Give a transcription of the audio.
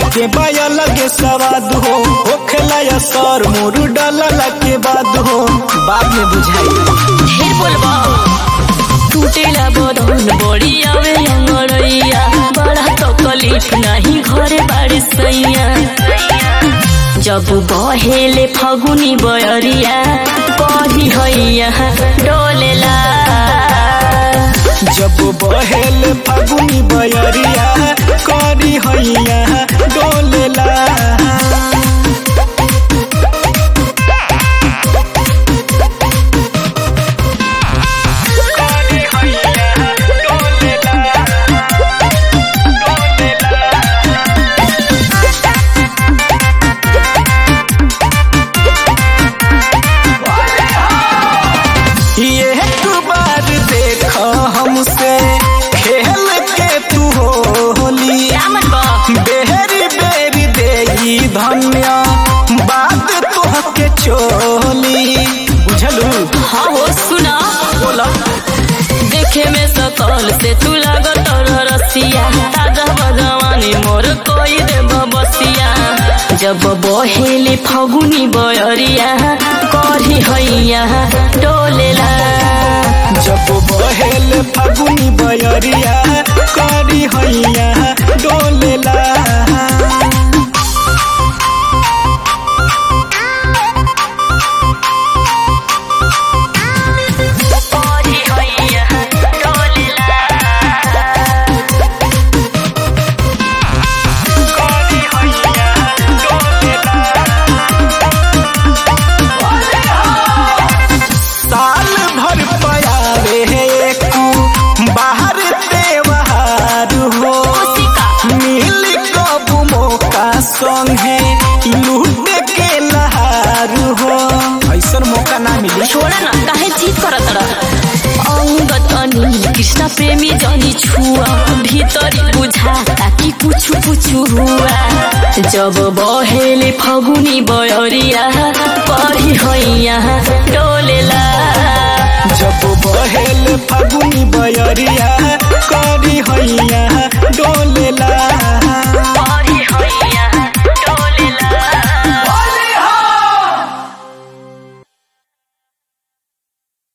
के बाया लगे सवाद हो होखेला या सर मोरू डालला के बाद हो बाद में बुझाई ढेर बोलबा टूटेला बदन बड़ी आवे अंगड़ैया बड़ा तकलीफ नाही घरे बाड़ी सैया जब बहेले फगुनी बयरिया कही हैया डोलेला जब बहेल फागुनी बयरिया करी हैया डोलेला ये एक बार देख हमसे खेल के तू होली रामन बा बेहरी बेरी देगी धन्य बात तोहके चोली बुझलू हाँ हो सुना बोला देखे में सकल से तू लागत रसिया ताजा भगवानी मोर कोई दे बसिया जब बहेले फगुनी बयरिया कही हैया डोलेला जब बहेल फागुनी बयरिया करी हैया डोलेला कही हैया डोलेला साल भर पयावे एक बाहर त्योहार हो मिल कब मौका संगे लूट के लहार हो ऐसन मौका ना मिले छोड़ा ना काहे जीत करत रह अंगत अनिल कृष्ण प्रेमी जनी छुआ भीतरी बुझा ताकि कुछ कुछ हुआ जब बहेले फगुनी बयरिया परी हैया डोलेला जब बहेल फागुनी बयरिया करी हैया डोलेला